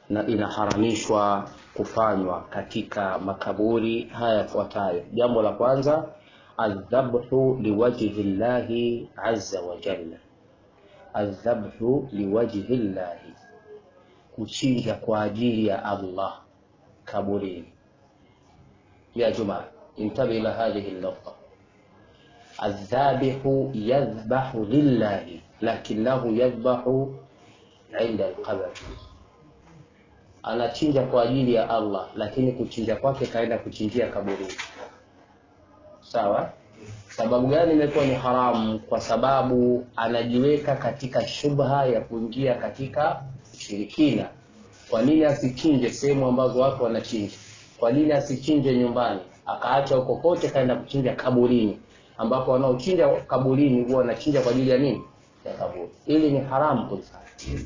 na inaharamishwa kufanywa katika makaburi haya yafuatayo. Jambo la kwanza, aldhabhu liwajhi llahi azza wa jalla, aldhabhu liwajhi llahi, kuchinja kwa ajili ya Allah kaburini. Ya jamaa, intabi ila hadhihi lafdha aldhabihu yadhbahu lillahi lakinahu yadhbahu inda alqabr anachinja kwa ajili ya Allah, lakini kuchinja kwake kaenda kuchinjia kaburini. Sawa. Sababu gani imekuwa ni haramu? Kwa sababu anajiweka katika shubha ya kuingia katika ushirikina. Kwa nini asichinje sehemu ambazo watu wanachinja? Kwa nini asichinje nyumbani, akaacha huko kote kaenda kuchinja kaburini, ambapo wanaochinja kaburini huwa wanachinja kwa ajili ya nini? Ya kaburi. Ili ni haramu kulifanya.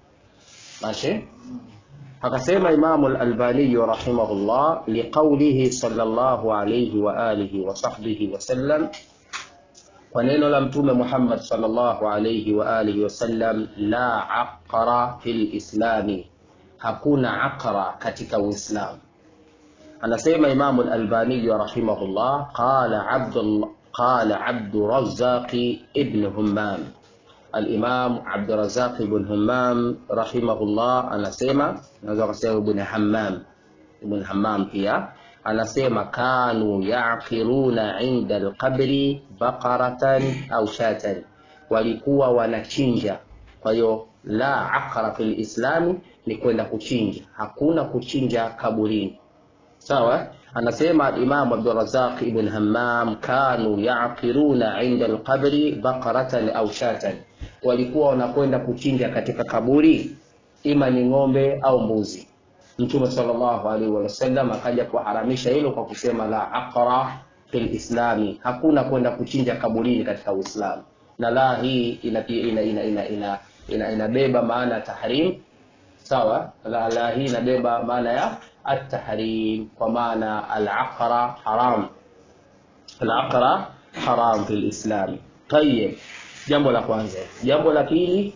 Mashi akasema Imamu al-Albani rahimahullah liqaulihi sallallahu alayhi wa alihi wa sahbihi wasallam, kwa neno la Mtume Muhammad sallallahu alayhi wa alihi wasallam, la aqra fil islami, hakuna aqra katika Uislamu. Anasema Imamu al-Albani rahimahullah, qala Abdullah qala Abdurrazzaq ibn Hammam Al-Imam Abdurrazzaq ibn Hammam rahimahullah anasema, naweza kusema ibn Hammam, ibn Hammam pia anasema, kanu yaqiruna inda alqabri baqaratan au shatan, walikuwa wanachinja. Kwa hiyo la aqra fil islami ni kwenda kuchinja, hakuna kuchinja kaburini. Sawa. Anasema al-Imam Abdurrazzaq ibn Hammam, kanu yaqiruna inda alqabri baqaratan au shatan walikuwa wanakwenda kuchinja katika kaburi, ima ni ng'ombe au mbuzi. Mtume sallallahu alaihi wasallam akaja kuharamisha hilo kwa kusema la aqra fil islami, hakuna kwenda kuchinja kaburini katika Uislamu. Na la hii inabeba ina, ina, ina, ina, ina, inabeba maana ya tahrim. Sawa, la, la hii inabeba maana ya at-tahrim, kwa maana al-aqra haram, al-aqra haram fil islami. Tayyib. Jambo la kwanza. Jambo la pili,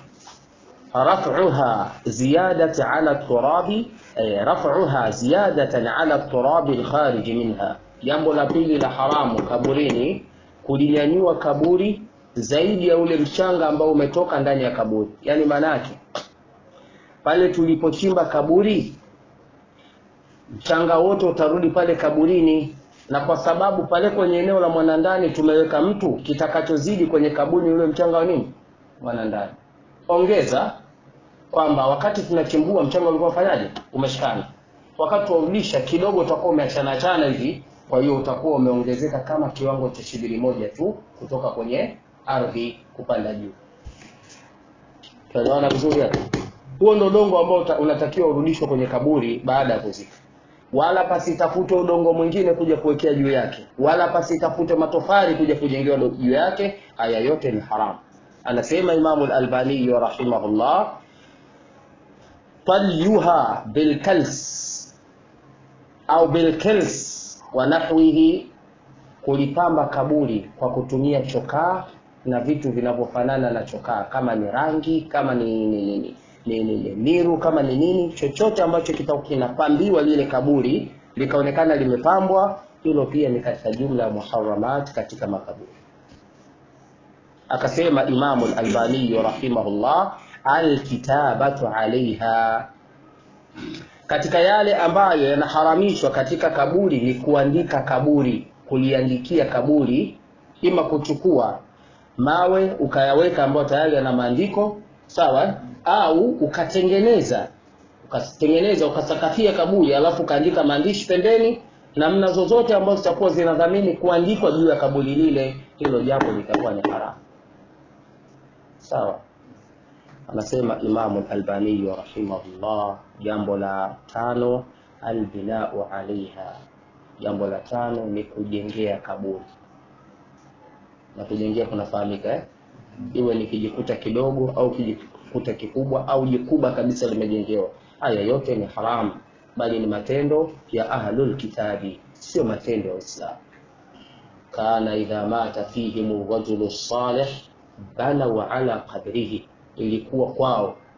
raf'uha ziyadatan ala turabi eh, raf'uha ziyadatan ala turabi alkharij minha. Jambo la pili la haramu kaburini, kulinyanyua kaburi zaidi ya ule mchanga ambao umetoka ndani ya kaburi. Yani maanake pale tulipochimba kaburi, mchanga wote utarudi pale kaburini na kwa sababu pale kwenye eneo la mwanandani tumeweka mtu, kitakachozidi kwenye kaburi ule mchanga wa nini mwanandani. Ongeza kwamba wakati tunachimbua mchanga ulikuwa ufanyaje, umeshikana. Wakati tuaulisha kidogo utakuwa umeachana achana hivi, kwa hiyo utakuwa umeongezeka kama kiwango cha shibiri moja tu kutoka kwenye ardhi kupanda juu. Tunaona vizuri hapo? Huo ndio udongo ambao unatakiwa urudishwe kwenye kaburi baada ya kuzika wala pasitafute udongo mwingine kuja kuwekea juu yake, wala pasitafute matofali kuja kujengewa juu yake. Haya yote ni haramu. Anasema Imamu al-Albani rahimahullah, talyuha bilkals au bilkils wa nahwihi, kulipamba kaburi kwa kutumia chokaa na vitu vinavyofanana na chokaa, kama ni rangi, kama ni nini ni, ni, ni miru kama ni nini, chochote ambacho kinapambiwa lile kaburi likaonekana limepambwa, hilo pia ni katika jumla ya muharramat katika makaburi. Akasema Imamu al-Albani rahimahullah, alkitabatu alaiha, katika yale ambayo yanaharamishwa katika kaburi ni kuandika kaburi, kuliandikia kaburi, ima kuchukua mawe ukayaweka ambayo tayari yana maandiko sawa au ukatengeneza ukatengeneza ukasakafia kaburi alafu ukaandika maandishi pembeni, namna zozote ambazo zitakuwa zinadhamini kuandikwa juu ya kaburi lile, hilo jambo litakuwa ni haramu. Sawa, anasema Imamu Albani rahimahullah. Jambo la tano, albinau alaiha. Jambo la tano ni kujengea kaburi, na kujengea kunafahamika eh? iwe ni kijikuta kidogo au kijikuta kikubwa au jikubwa kabisa limejengewa. Haya yote ni haramu, bali ni matendo ya ahlul kitabi, sio matendo ya Uislamu. kana idha mata fihim rajulu salih banau ala qabrihi, ilikuwa kwao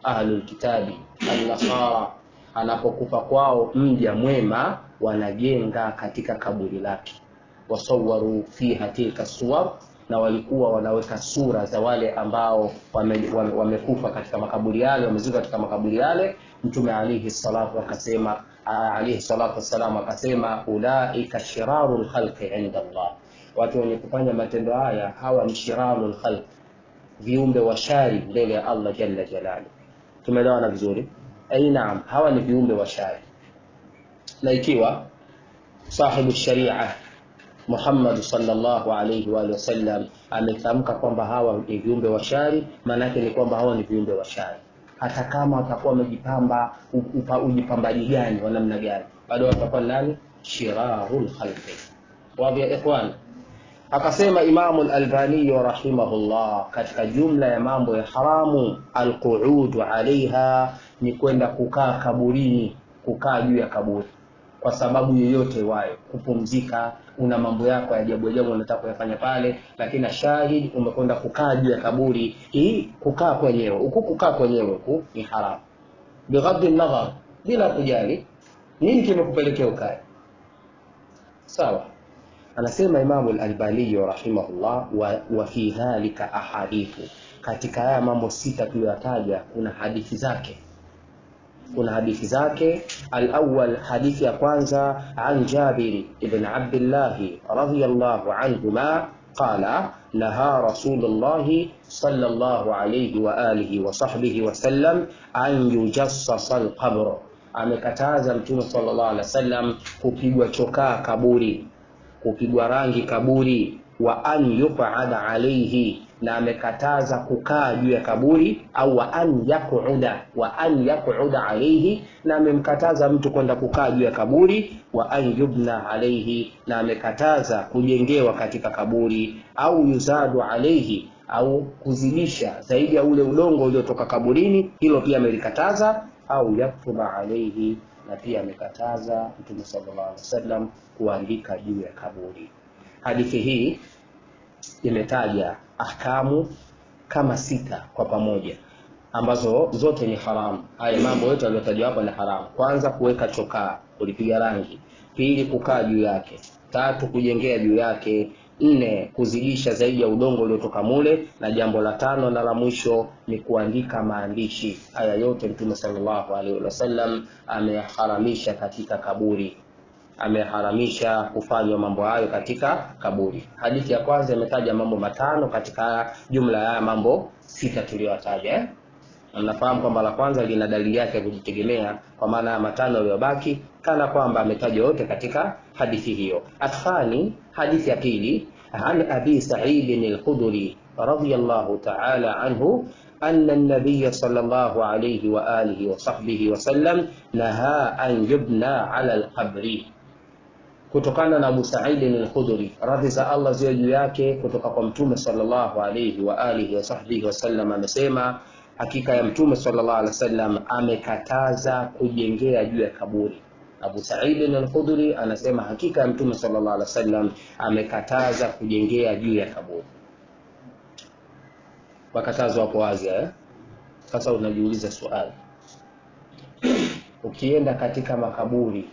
ahlul kitabi an-nasara anapokufa kwao mja mwema wanajenga katika kaburi lake wasawaru fiha tilka suwar na walikuwa wanaweka sura za wale ambao wamekufa wame, wame katika makaburi yale wamezikwa katika makaburi yale mtume alihi salatu akasema alihi salatu wassalam akasema ulaika shiraru lkhalqi inda allah watu wenye kufanya matendo haya hawa ni shiraru lkhalqi viumbe washari mbele ya allah jalla jalalu tumeelewana vizuri ai naam hawa ni viumbe washari na ikiwa sahibu sharia Muhammad sallallahu alayhi wa wasallam ametamka kwamba hawa ni viumbe washari, maana yake ni kwamba hawa ni viumbe washari, hata kama watakuwa wamejipamba ujipambaji gani wa namna gani, bado watakuwa nani? Shirarul khalqi. Wazi ya ikhwan. Akasema Imamu al-Albani rahimahullah, katika jumla ya mambo ya haramu alquudu alaiha, ni kwenda kukaa kaburini, kukaa juu ya kaburi kwa sababu yoyote wayo, kupumzika, una mambo yako ya ajabu ajabu unataka kuyafanya pale, lakini shahidi umekwenda kukaa juu ya kaburi. Hii kukaa kwenyewe huku, kukaa kwenyewe huku ni haramu, bighadhi nadhar, bila kujali nini kimekupelekea ukae. Sawa, anasema Imamu al-Albani rahimahullah, wa, wa fi dhalika ahadithu, katika haya mambo sita tuliyotaja kuna hadithi zake kuna hadithi zake. Alawwal, hadithi ya kwanza, an Jabiri ibn Abdillah radhiyallahu anhuma qala naha Rasulullahi sallallahu alayhi wa alihi wa sahbihi wa sallam an yujassasa alqabr, amekataza Mtume sallallahu alaihi wasallam kupigwa chokaa kaburi, kupigwa rangi kaburi, wa an yuqada alayhi na amekataza kukaa juu ya kaburi au wa an yaquda wa an yaquda alayhi, na amemkataza mtu kwenda kukaa juu ya kaburi. Wa an yubna alayhi, na amekataza kujengewa katika kaburi, au yuzadu alayhi, au kuzidisha zaidi ya ule udongo uliotoka kaburini, hilo pia amelikataza. Au yaktuba alayhi, na pia amekataza Mtume sallallahu alaihi wasallam kuandika juu ya kaburi. Hadithi hii imetaja ahkamu kama sita kwa pamoja ambazo zote ni haramu. Haya mambo yote yaliyotajwa hapa ni haramu. Kwanza, kuweka chokaa, kulipiga rangi; pili, kukaa juu yake; tatu, kujengea juu yake; nne, kuzidisha zaidi ya udongo uliotoka mule; na jambo la tano na la mwisho ni kuandika maandishi. Haya yote Mtume sallallahu alaihi wasallam ameharamisha katika kaburi ameharamisha kufanywa mambo hayo katika kaburi. Hadithi ya kwanza imetaja mambo matano katika jumla ya mambo sita tuliyotaja eh? Mnafahamu kwamba la kwanza lina dalili yake ya kujitegemea, kwa maana ya matano yaliyobaki kana kwamba ametaja yote katika hadithi hiyo. Athani, hadithi ya pili, an abi Sa'id al-Khudri radiyallahu ta'ala anhu anna an-nabiy sallallahu alayhi wa alihi wa sahbihi wa sallam naha an yubna ala al-qabri kutokana na Abu Sa'id al-Khudri radhi za Allah ziwe juu yake, kutoka kwa Mtume sallallahu alayhi wa alihi wa sahbihi wasallam, amesema hakika ya Mtume sallallahu alaihi wasallam amekataza kujengea juu ya kaburi. Abu Sa'id al-Khudri anasema hakika ya Mtume sallallahu alaihi wasallam amekataza kujengea juu ya kaburi. Makatazo hapo wazi eh? Sasa unajiuliza swali, ukienda katika makaburi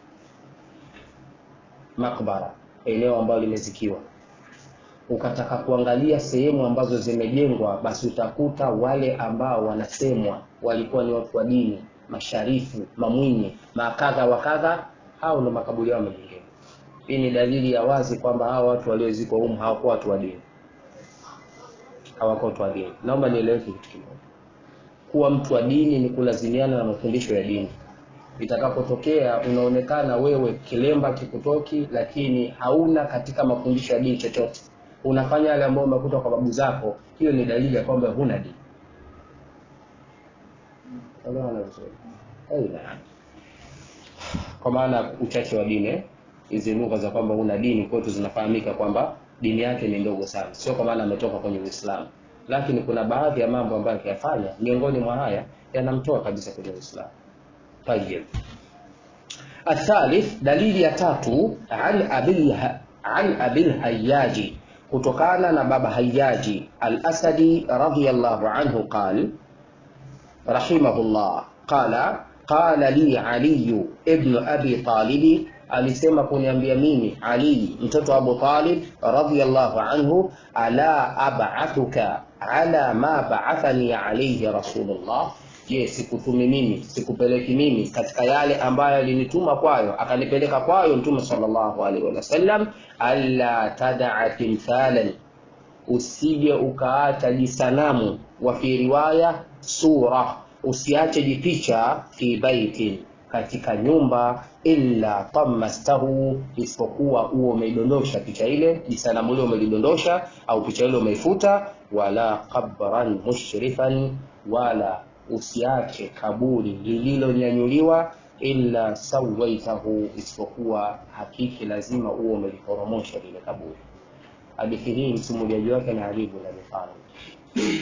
makbara, eneo ambalo limezikiwa, ukataka kuangalia sehemu ambazo zimejengwa, basi utakuta wale ambao wanasemwa walikuwa ni watu wa dini, masharifu, mamwinyi, makadha wa kadha, hao ndo makaburi yao yamejengewa. Hii ni dalili ya wazi kwamba hao watu waliozikwa humu hawakuwa watu wa dini, hawakuwa watu wa dini. Naomba nieleweke kitu kimoja, kuwa mtu wa dini ni kulazimiana na mafundisho ya dini itakapotokea unaonekana wewe kilemba kikutoki, lakini hauna katika mafundisho ya dini chochote, unafanya yale ambayo umekuta kwa babu zako, hiyo ni dalili ya kwamba huna dini. Kwa maana uchache wa dini, hizi lugha za kwamba huna dini kwetu zinafahamika kwamba dini yake ni ndogo sana, sio kwa maana ametoka kwenye Uislamu, lakini kuna baadhi ya mambo ambayo akiyafanya, miongoni mwa haya yanamtoa kabisa kwenye Uislamu. Tayeb. Athalith, dalili ya tatu, an abil an abil hayyaji, kutokana na baba Hayyaji al-Asadi radhiyallahu anhu qal, rahimahullah qala qala li aliyu ibnu abi talibi alisema kuniambia mimi ali mtoto wa abu talib radiallahu anhu ala abathuka ala ma baathani alaihi rasulullah je sikutumi mimi sikupeleki mimi katika yale ambayo alinituma kwayo akanipeleka kwayo mtume salllahu alaihi wasallam alla tadaa timthalan usije ukaacha jisanamu wa fi riwaya sura usiache jipicha fi baitin katika nyumba illa tamastahu isipokuwa huo umeidondosha picha ile jisanamu ile umelidondosha au picha ile umeifuta wala qabran mushrifan wala usiache kaburi lililonyanyuliwa illa sawaitahu isipokuwa hakiki lazima huo umeliporomosha lile kaburi hadithi hii msimuliaji wake ni Ali ibn Abi Talib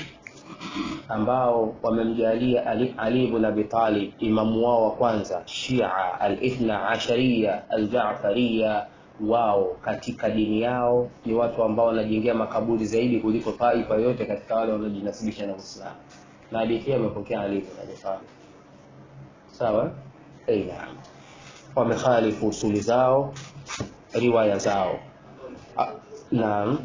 ambao wamemjalia Ali, Ali ibn Abi Talib imamu wao wa kwanza Shia al-Ithna Ashariya al-Jaafariya wao katika dini yao ni watu ambao wanajengea makaburi zaidi kuliko taifa yote katika wale wanaojinasibisha na Uislamu na hadithi hii amepokea Ali ibn Abi Talib sawa eh naam wamekhalifu usuli zao riwaya zao naam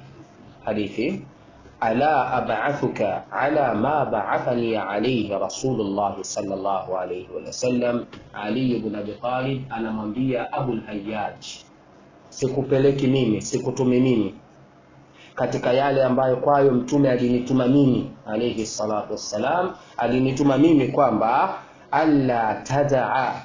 hadithi ala ab'athuka ala ma ba'athani alayhi rasulullah sallallahu alayhi wa sallam ali ibn abi talib anamwambia abul hayyaj sikupeleki mimi sikutumi mimi katika yale ambayo kwayo mtume alinituma mimi alayhi salatu wassalam alinituma mimi kwamba alla tadaa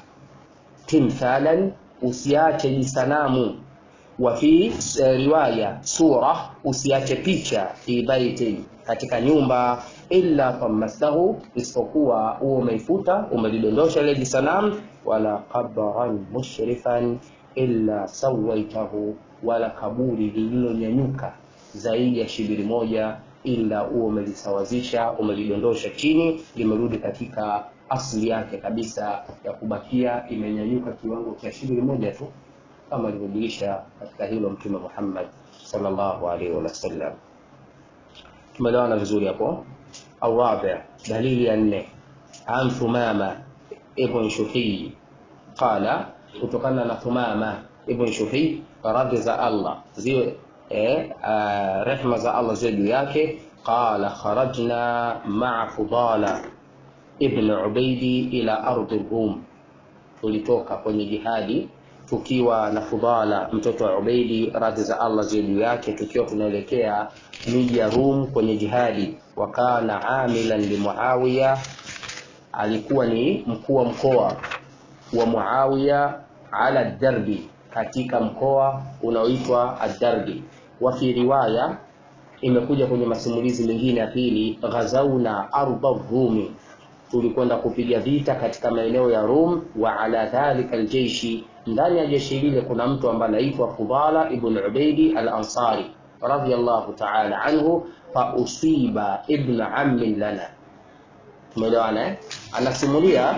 timthalan usiache jisanamu wa fi riwaya sura usiache picha fi baitin katika nyumba illa tamastahu isipokuwa huo umeifuta umelidondosha ile jisanam wala qabran mushrifan illa sawaitahu wala kaburi lililonyanyuka zaidi ya shibiri moja ila huo umelisawazisha umelidondosha chini limerudi katika asli yake kabisa ya kubakia imenyanyuka kiwango cha shibiri moja tu kama alivyojulisha katika hilo mtume Muhammad sallallahu alaihi wasallam. Tumeelewana vizuri hapo. Arabi, dalili ya nne, an Thumama ibn Shuhi qala, kutokana na Thumama ibn Shuhi, radhi za Allah ziwe eh, uh, rehma za Allah ziwe juu yake, qala kharajna ma'a Fudala ibn Ubaidi ila ardi Rum, tulitoka kwenye jihadi tukiwa na Fudala mtoto wa Ubaidi radhi za Allah ziwe juu yake, tukiwa tunaelekea miji ya Rum kwenye jihadi. Wa kana amilan li Muawiya, alikuwa ni mkuu wa mkoa wa Muawiya ala Darbi, katika mkoa unaoitwa Ad-Darbi. Wa fi riwaya imekuja kwenye masimulizi mengine ya pili, ghazauna arda Rumi, tulikwenda kupiga vita katika maeneo ya Rum. Wa ala dhalika aljeishi ndani ya jeshi lile kuna mtu ambaye anaitwa Fudala ibn Ubaidi al-Ansari radhiyallahu ta'ala anhu, fa usiba ibn ammin lana. Tumeelewana eh? Anasimulia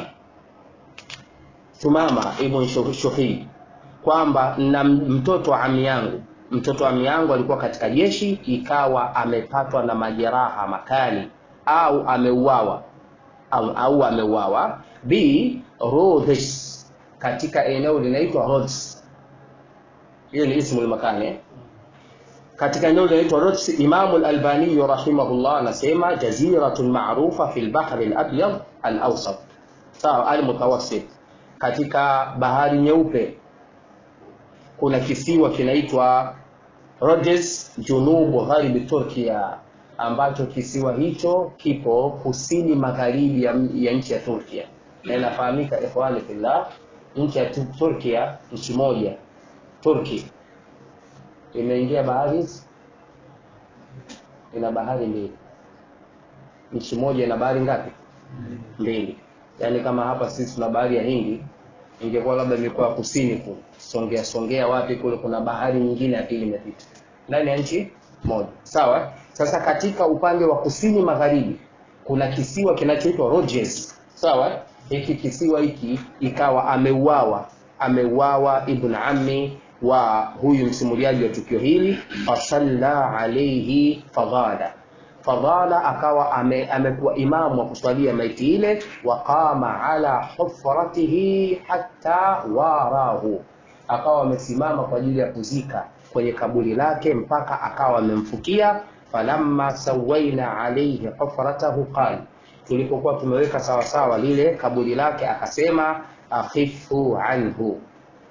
Tumama ibn Shuhi kwamba na mtoto wa ami yangu, mtoto wa ami yangu alikuwa katika jeshi, ikawa amepatwa na majeraha makali au ameuawa au, au ameuawa bi Rhodes katika eneo linaitwa Rhodes. Hiyo ni ismu makani. Katika eneo linaitwa Rhodes, Imam al-Albani rahimahullah anasema jaziratun ma'rufa fil bahr al-abyad al-awsat, sawa, al-mutawassit. Katika bahari nyeupe kuna kisiwa kinaitwa Rhodes, junubu gharib Turkia, ambacho kisiwa hicho kipo kusini magharibi ya, ya nchi ya Turkia na inafahamika ikhwani fillah nchi ya Turkia, nchi moja Turki imeingia bahari, ina bahari mbili. Nchi moja ina bahari ngapi? Mbili. Yaani kama hapa sisi tuna bahari ya Hindi, ingekuwa labda mikoa ya kusini kule Songea Songea wapi kule, kuna bahari nyingine ya pili imepita ndani ya nchi moja, sawa. Sasa katika upande wa kusini magharibi kuna kisiwa kinachoitwa Rhodes, sawa hiki kisiwa hiki ikawa ameuawa ameuawa ibn ammi wa huyu msimuliaji wa tukio hili, fasalla alaihi fadhala, fadhala akawa ame, amekuwa imamu wa kuswalia maiti ile waqama ala hufratihi hatta warahu akawa amesimama kwa ajili ya kuzika kwenye kaburi lake mpaka akawa amemfukia falamma sawaina alaihi hufratahu qal tulipokuwa tumeweka sawasawa lile kaburi lake akasema akhifu anhu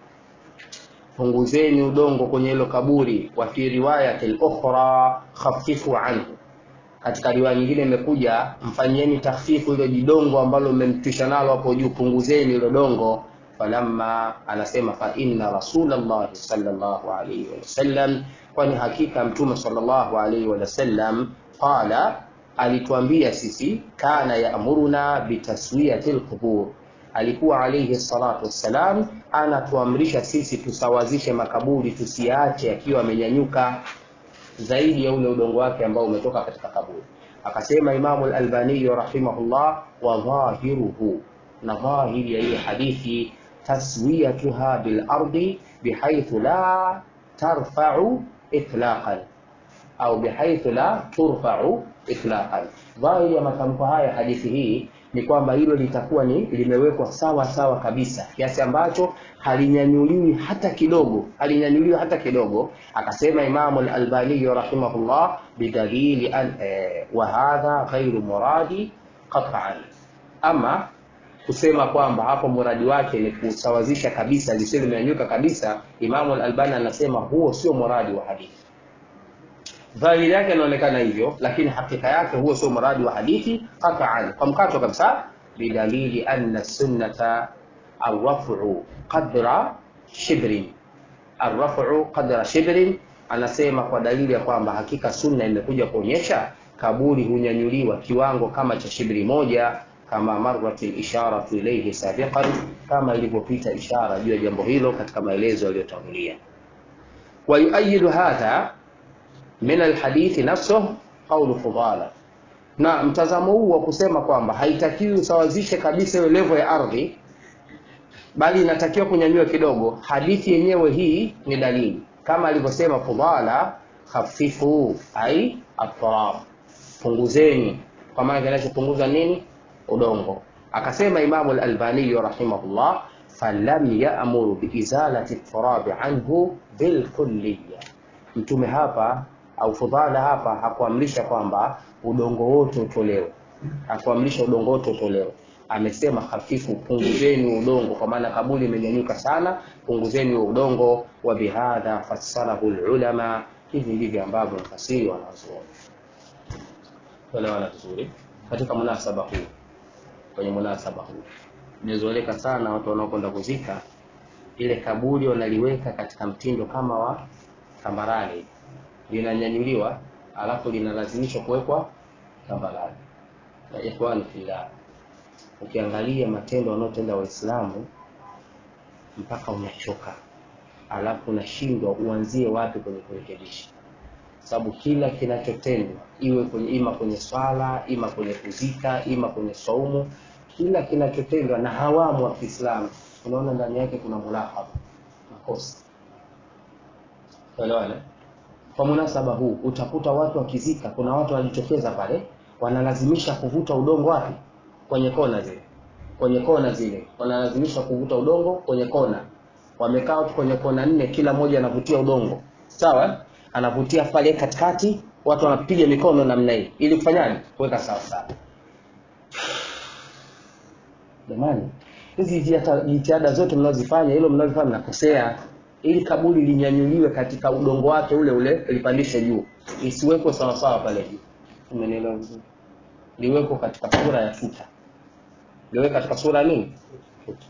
punguzeni udongo kwenye hilo kaburi wa fi riwayati lukhra khafifu anhu katika riwaya nyingine imekuja mfanyieni takhfifu hilo jidongo ambalo mmemtwisha nalo hapo juu punguzeni hilo dongo falamma anasema fa inna rasulallahi sallallahu alaihi wasallam kwani hakika mtume sallallahu alaihi wasallam qala alituambia sisi kana yaamuruna bitaswiyati lqubur alikuwa alaihi salatu wassalam anatuamrisha sisi tusawazishe makaburi tusiache akiwa amenyanyuka zaidi ya ule udongo wake ambao umetoka katika kaburi akasema imamu lalbaniyu rahimahullah wa dhahiruhu na dhahiri ya hii hadithi taswiyatuha bilardi bihaithu la tarfau itlaqan au bihaithu la turfau itlaqan dhahiri ya matamko haya hadithi hii ni kwamba hilo litakuwa ni limewekwa sawa sawa kabisa kiasi ambacho halinyanyuliwi hata kidogo halinyanyuliwi hata kidogo akasema imamu lalbaniyi rahimahullah bidalili an eh, wa hadha ghairu muradi qatan ama kusema kwamba hapo muradi wake ni kusawazisha kabisa lisilo limenyanyuka kabisa imamu lalbani anasema huo sio muradi wa hadithi dhahiri yake inaonekana hivyo lakini hakika yake huo sio muradi wa hadithi qataan kwa mkato kabisa bidalili anna sunnata arrafu qadra shibrin arrafu qadra shibrin anasema kwa dalili ya kwamba hakika sunna imekuja kuonyesha kaburi hunyanyuliwa kiwango kama cha shibri moja kama marrat lisharatu ilaihi sabiqan kama ilivyopita ishara juu ya jambo hilo katika maelezo yaliyotangulia wayuayidu hadha min alhadithi nafsuh qaulu fudala na mtazamo huu wa kusema kwamba haitakiwi usawazishe kabisa hiyo levo ya ardhi bali inatakiwa kunyanyua kidogo hadithi yenyewe hii ni dalili kama alivyosema fudala khafifu ai atrab punguzeni kwa maana kinachopunguza nini udongo akasema imamu lalbaniyu rahimahullah falam yamuru biizalati turabi anhu bilkulliya mtume hapa au fudhala hapa hakuamrisha kwamba udongo wote utolewe hakuamrisha udongo wote utolewe amesema hafifu punguzeni udongo kwa maana kabuli imenyanyuka sana punguzeni udongo wa bihadha fassarahu lulama hivi ndivyo ambavyo mfasiri wanazuoni elewana vizuri katika munasaba huu kwenye munasaba huu imezoeleka sana watu wanaokwenda kuzika ile kaburi wanaliweka katika mtindo kama wa tambarani linanyanyuliwa alafu linalazimishwa kuwekwa tambarani na ikhwani fillah ukiangalia matendo wanaotenda waislamu mpaka unachoka alafu unashindwa uanzie wapi kwenye kurekebisha sababu kila kinachotendwa iwe kwenye ima kwenye swala ima kwenye kuzika ima kwenye saumu kila kinachotendwa na hawamu wa kiislamu unaona ndani yake kuna mulahaba makosa elewana kwa munasaba huu utakuta watu wakizika kuna watu walijitokeza pale wanalazimisha kuvuta udongo wapi kwenye kona zile kwenye kona zile wanalazimisha kuvuta udongo kwenye kona wamekaa watu kwenye kona nne kila mmoja anavutia udongo sawa anavutia pale katikati watu wanapiga mikono namna hii ili kufanyaje kuweka sawa sawa jamani hizi jitihada zote mnazozifanya hilo mnazofanya mnakosea ili kaburi linyanyuliwe katika udongo wake ule ule lipandishe juu isiwekwe sawasawa pale juu umenielewa vizuri liwekwe katika sura ya tuta liwekwe katika sura nini tuta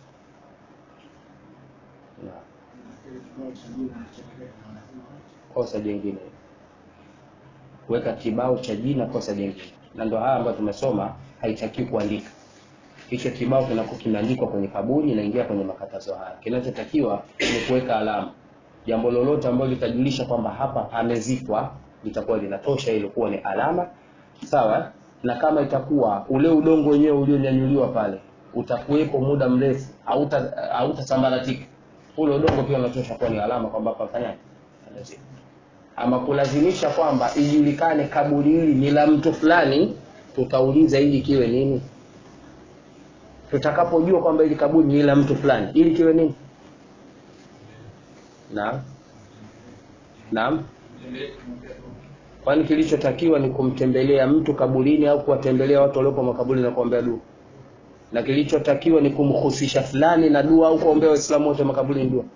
kosa jingine kuweka kibao cha jina kosa jingine na ndo haya ambayo tumesoma haitakiwi kuandika hicho kibao kinakuwa kimeandikwa kwenye kaburi inaingia kwenye makatazo haya kinachotakiwa ni kuweka alama jambo lolote ambalo litajulisha kwamba hapa amezikwa litakuwa linatosha ili kuwa ni alama sawa na kama itakuwa ule udongo wenyewe ulionyanyuliwa pale utakuwepo muda mrefu hautasambaratika ule udongo pia unatosha kuwa ni alama kwamba hapa fanyaje amezikwa ama kulazimisha kwamba ijulikane kaburi hili ni la mtu fulani tutauliza ili kiwe nini tutakapojua kwamba ili kaburi ni la mtu fulani ili kiwe nini naam naam kwani kilichotakiwa ni kumtembelea mtu kaburini au kuwatembelea watu waliopo makaburi na kuombea dua na kilichotakiwa ni kumhusisha fulani na dua au kuombea waislamu wote makaburini dua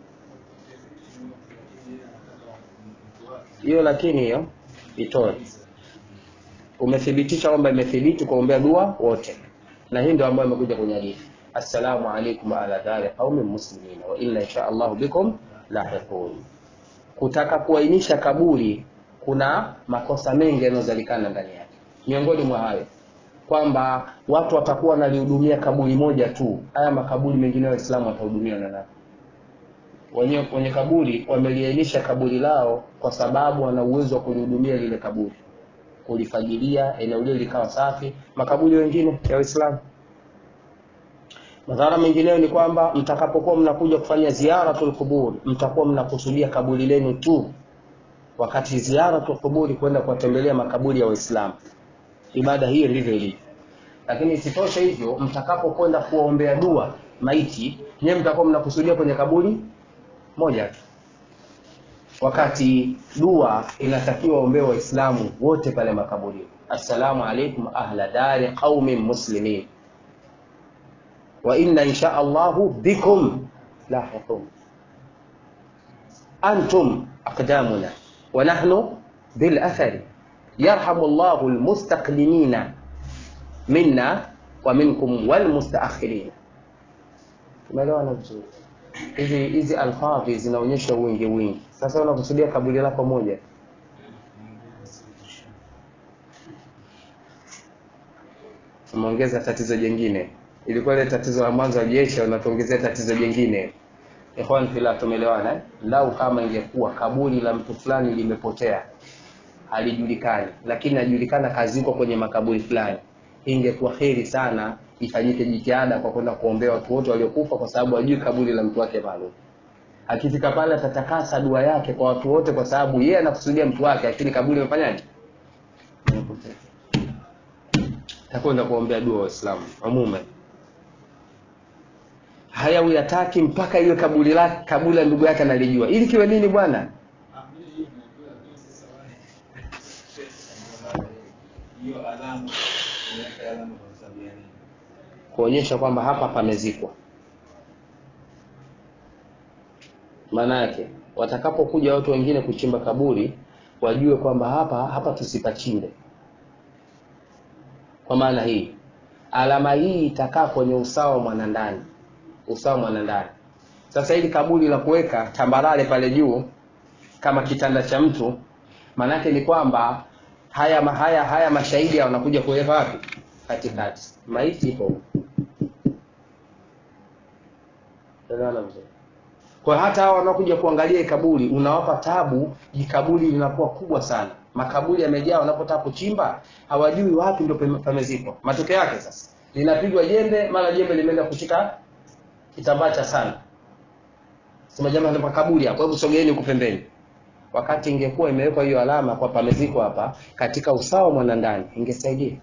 hiyo lakini hiyo itoe umethibitisha kwamba imethibiti kuombea dua wote na hii ndio ambayo imekuja kwenye hadithi assalamu alaikum ala dari qaumin muslimin wa inna insha allahu bikum lahiqun kutaka kuainisha kaburi kuna makosa mengi yanayozalikana ndani yake miongoni mwa hayo kwamba watu watakuwa wanalihudumia kaburi moja tu haya makaburi mengine waislamu watahudumia na nani wenye, wenye kaburi wameliainisha kaburi lao kwa sababu wana uwezo wa kulihudumia lile kaburi kulifagilia eneo lile likawa safi makaburi wengine ya waislamu madhara mengineyo ni kwamba mtakapokuwa mnakuja kufanya ziaratul qubur mtakuwa mnakusudia kaburi lenu tu wakati ziaratul quburi kwenda kuwatembelea makaburi ya waislamu ibada hiyo ndivyo ilivyo lakini isitoshe hivyo mtakapokwenda kuwaombea dua maiti nyewe mtakuwa mnakusudia kwenye kaburi moja tu wakati dua inatakiwa ombee waislamu wote pale makaburini assalamu alaikum ahla dari qaumin muslimin wa inna insha allahu bikum lahiqun antum aqdamuna wa nahnu bil athari yarhamu llahu almustaqdimina minna wa minkum walmustaakhirin tumeelewana vizuri hizi hizi alfadhi zinaonyesha wingi wingi sasa unakusudia kaburi lako moja umeongeza tatizo jingine ilikuwa ile tatizo la mwanzo wa jesha unatuongezea tatizo jingine ikhwan fila tumeelewana eh? lau kama ingekuwa kaburi la mtu fulani limepotea halijulikani lakini najulikana kaziko kwenye makaburi fulani ingekuwa heri sana ifanyike jitihada kwa kwenda kuombea watu wote waliokufa kwa sababu hajui kaburi la mtu wake maalum akifika pale atatakasa dua yake kwa watu wote kwa sababu yeye anakusudia mtu wake lakini kaburi imefanyaje takwenda kuombea dua waislamu umume haya uyataki mpaka iwe kaburi la kaburi la ndugu yake analijua ili kiwe nini bwana hiyo alama inaweka alama kwa sababu ya nini? kuonyesha kwamba hapa pamezikwa maana yake watakapokuja watu wengine kuchimba kaburi wajue kwamba hapa hapa tusipachimbe kwa maana hii alama hii itakaa kwenye usawa mwanandani usawa mwanandani sasa hili kaburi la kuweka tambarare pale juu kama kitanda cha mtu maanake ni kwamba haya haya haya mashahidi wanakuja kuweka wapi katikati maiti ipo huko. Elewana vizuri. kwa hata hao wanaokuja kuangalia hii kaburi unawapa tabu jikaburi linakuwa kubwa sana makaburi yamejaa wanapotaka kuchimba hawajui wapi ndio pame- pamezikwa matokeo yake sasa linapigwa jembe mara jembe limeenda kushika kitambaa cha sana sema jamaa ndio makaburi hapo hebu sogeeni huku pembeni wakati ingekuwa imewekwa hiyo alama kwa pamezikwa hapa katika usawa mwanandani ingesaidia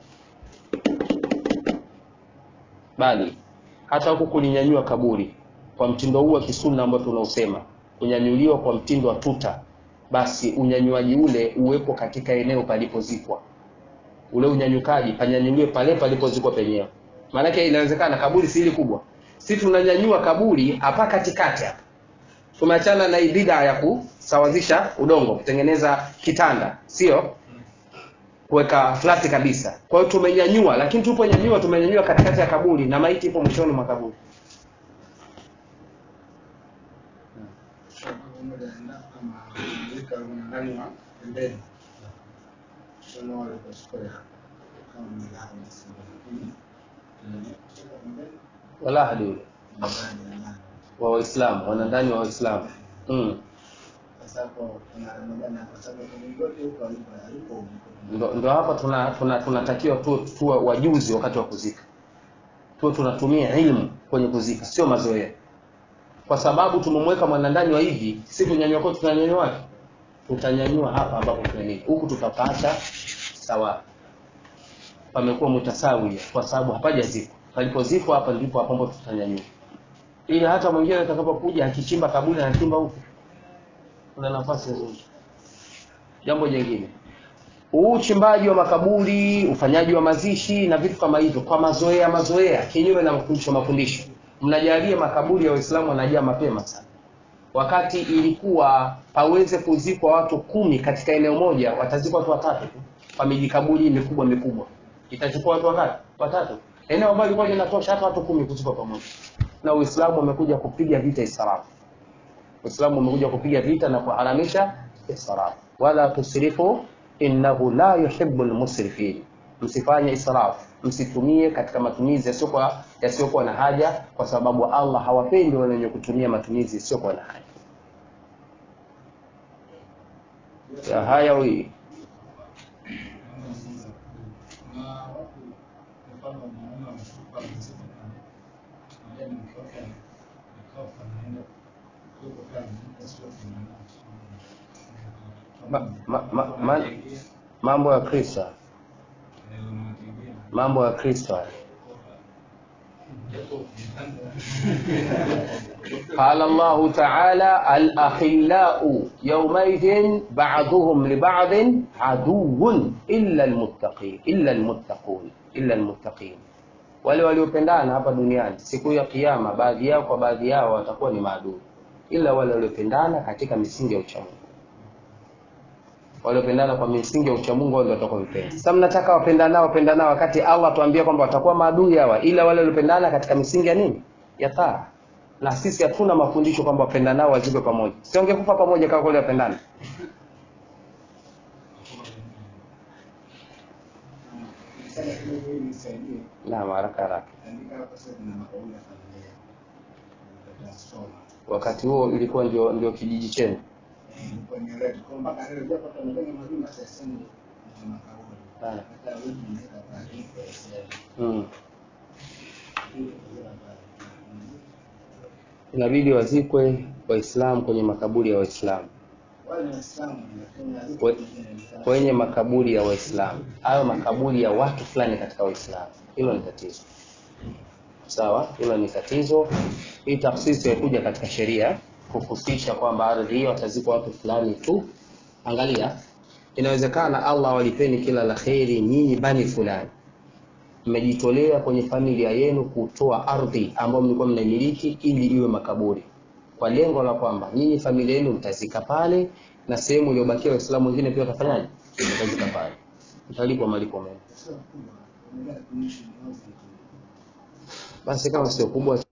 bali hata huku kulinyanyua kaburi kwa mtindo huu wa kisunna ambao tunausema kunyanyuliwa kwa mtindo wa tuta basi unyanyuaji ule uwepo katika eneo palipozikwa ule unyanyukaji panyanyuliwe pale palipozikwa penyewe maanake inawezekana kaburi si hili kubwa si tunanyanyua kaburi hapa katikati hapa tumeachana na hii bid'a ya kusawazisha udongo kutengeneza kitanda sio kuweka flati kabisa kwa hiyo tumenyanyua lakini tuponyanyua tumenyanyua katikati ya kaburi na maiti ipo mwishoni mwa kaburi Pamoja na ama weka ndani wa pembeni. Sio wale kwa square. Kama milango nasema. Mm. Pembeni. wala hadi ule Ndani ya ndani. wa waislamu wanandani wa waislamu mm. Sasa hapo kuna Ramadhani kwa sababu mlingoti huko alipo alipo huko. ndo, ndo hapa tuna tuna tunatakiwa tu tuwe wajuzi wakati wa kuzika tuwe tunatumia ilmu kwenye kuzika sio mazoea kwa sababu tumemweka mwanandani wa hivi si kunyanyua kwetu tunanyanyua wapi tutanyanyua hapa ambapo tunanini huku tutapata sawa pamekuwa mutasawia kwa sababu hapajazikwa palipozikwa hapa ndipo hapo ambapo tutanyanyua ili hata mwingine atakapokuja akichimba kaburi anachimba huku kuna nafasi nzuri jambo jingine huu uchimbaji wa makaburi ufanyaji wa mazishi na vitu kama hivyo kwa mazoea mazoea kinyume na mafundisho mafundisho mnajalia makaburi ya waislamu wanajaa mapema sana wakati ilikuwa paweze kuzikwa watu kumi katika eneo moja watazikwa watu watatu tu kwa mijikaburi mikubwa mikubwa itachukua watu wakati watatu eneo ambalo lilikuwa linatosha hata watu kumi kuzikwa pamoja na uislamu umekuja kupiga vita israfu uislamu umekuja kupiga vita na kuharamisha israfu wala tusrifu innahu la yuhibbu lmusrifin msifanye israfu msitumie katika matumizi yasiyokuwa yasiyokuwa na haja kwa sababu allah hawapendi wale wenye kutumia matumizi yasiyokuwa na haja ya haya wi na watu mfano mwanaume anachukua mzigo na yeye mtoke akafa naenda huko kama mtu sio ma, ma, ma, ma, mambo ya kristo mambo ya kristo haya. قال الله تعالى الأخلاء يومئذ بعضهم لبعض عدو إلا المتقين إلا المتقون إلا المتقين wale waliopendana hapa duniani siku ya kiyama baadhi yao kwa baadhi yao watakuwa ni maadui ila wale waliopendana katika misingi ya uchamungu waliopendana kwa misingi ya uchamungu wao ndio watakuwa vipenzi sasa mnataka wapendanao wapendanao wakati allah tuambia kwamba watakuwa maadui hawa ila wale waliopendana katika misingi ya nini ya taa na sisi hatuna mafundisho kwamba wapendanao wazikwe pamoja siongekufa pamoja kama kweli wapendana Sasa kidogo hili nisaidie. naam haraka haraka Andika hapa sasa kuna makauli ya familia. Tutasoma. wakati huo ilikuwa ndio ndio kijiji chenu kwenye red kwa mpaka leo japo tumefanya mazima sasa ni makauli. Ah. Hata wewe unaweza taarifa ya sasa. mm. Hiyo ndio habari. inabidi wazikwe waislamu kwenye makaburi ya waislamu Wale ni Waislamu lakini We- haziko kwenye Uislamu. kwenye makaburi ya waislamu hayo makaburi ya watu fulani katika waislamu hilo ni tatizo sawa hilo ni tatizo hii tafsisi haikuja katika sheria kuhusisha kwamba ardhi hiyo watazikwa watu fulani tu angalia inawezekana allah walipeni kila la kheri nyinyi bani fulani mmejitolea kwenye familia yenu kutoa ardhi ambayo mlikuwa mnaimiliki ili iwe makaburi kwa lengo la kwamba nyinyi familia yenu mtazika pale na sehemu iliyobakia waislamu wengine pia watafanyaje watazika pale mtalipwa malipo mema Sio kubwa. Unaenda kuishi mwanzo. basi kama sio kubwa